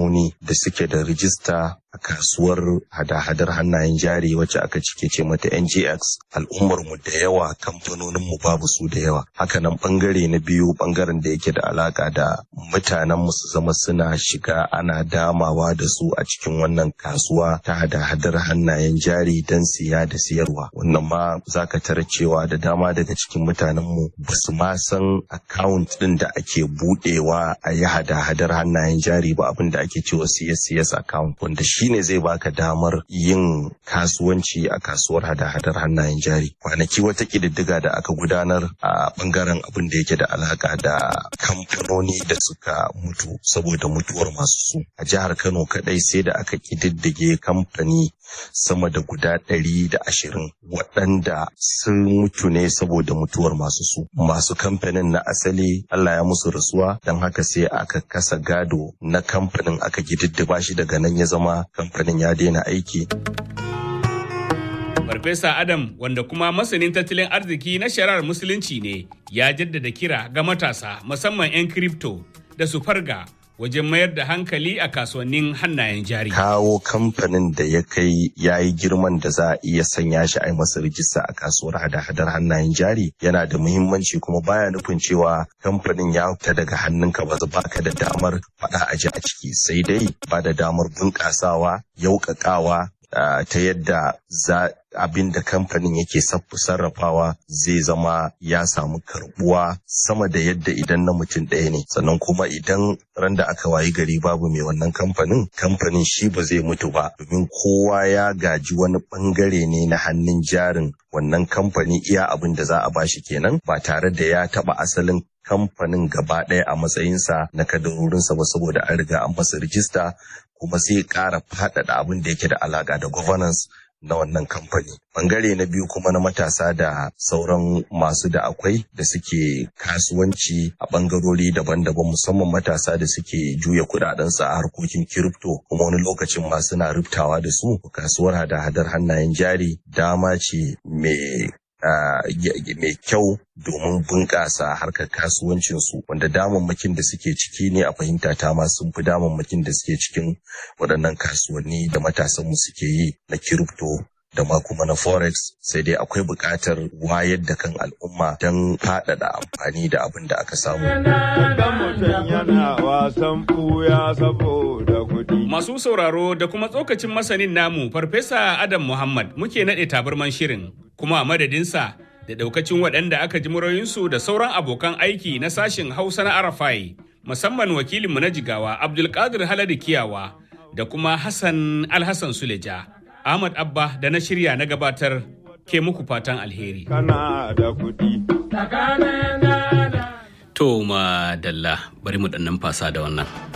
kamfanoni da suke da rijista a kasuwar hada-hadar hannayen jari wacce aka cike ce mata NGX al'ummar mu da yawa kamfanonin mu babu su da yawa hakanan bangare na biyu bangaren da yake da alaka da mutanen mu su zama suna shiga ana damawa da su a cikin wannan kasuwa ta hada-hadar hannayen jari don siya da siyarwa wannan ma zaka tara cewa da dama daga cikin mutanen mu ba su ma san account din da ake budewa a yi hada-hadar hannayen jari ba abin da ake cewa CS account wanda shine zai baka damar yin kasuwanci a kasuwar hada-hadar hannayen jari kwanaki wata kididdiga da aka gudanar a bangaren abin da yake da alaka da kamfanoni da suka mutu saboda mutuwar masu su a jihar Kano kadai sai da aka kididdige kamfani sama da guda ɗari da ashirin waɗanda sun mutu ne saboda mutuwar masu su masu kamfanin na asali Allah ya musu rasuwa don haka sai aka kasa gado na kamfanin aka gididdiba shi daga nan ya zama kamfanin ya daina aiki. Farfesa Adam wanda kuma masanin tattalin arziki na shari'ar musulunci ne ya jaddada kira ga matasa musamman 'yan kripto da su farga wajen mayar da hankali a kasuwannin hannayen jari. Kawo kamfanin da ya kai ya yi girman da za a iya sanya shi a yi masa rijista a kasuwar hada-hadar hannayen jari yana da muhimmanci kuma baya nufin cewa kamfanin ya fita daga hannunka ba ba ka da damar faɗa a ji a ciki sai dai ba da damar bunƙasawa yauƙaƙawa ta yadda za abin da kamfanin yake sarrafawa zai zama ya samu karbuwa sama da yadda idan na mutum ɗaya ne sannan kuma idan ran da aka wayi gari babu mai wannan kamfanin kamfanin shi ba zai mutu ba domin kowa ya gaji wani bangare ne na hannun jarin wannan kamfani iya abin da za a bashi kenan ba tare da ya taba asalin kamfanin gaba ɗaya a matsayinsa na kadarorinsa ba saboda an riga an masa rijista kuma sai ƙara faɗaɗa abin da yake da alaƙa da governance na wannan kamfani. Bangare na biyu kuma na matasa da sauran masu da akwai da suke kasuwanci a bangarori daban-daban musamman matasa da suke juya kudadensu a harkokin kiripto kuma wani lokacin ma suna rubtawa da su kasuwar hada-hadar hannayen jari dama ce mai mai kyau domin bunƙasa harkar kasuwancinsu wanda damammakin da suke ciki ne a fahimta ta ma sun fi damammakin da suke cikin waɗannan kasuwanni da matasanmu suke yi na kiripto da ma kuma na forex sai dai akwai buƙatar wayar da kan al'umma don faɗaɗa amfani da abin da aka samu. Masu sauraro da kuma tsokacin masanin namu Farfesa Adam Muhammad muke naɗe tabarman shirin kuma a madadinsa da ɗaukacin waɗanda aka ji murayinsu da sauran abokan aiki na sashin Hausa na Arafai musamman wakilinmu na jigawa Abdulkadir Haladu Kiyawa da kuma Hassan Alhassan Suleja. Ahmad Abba da na shirya na gabatar ke muku fatan alheri. Kana da kuɗi. To ma dalla bari mu ɗan fasa da wannan.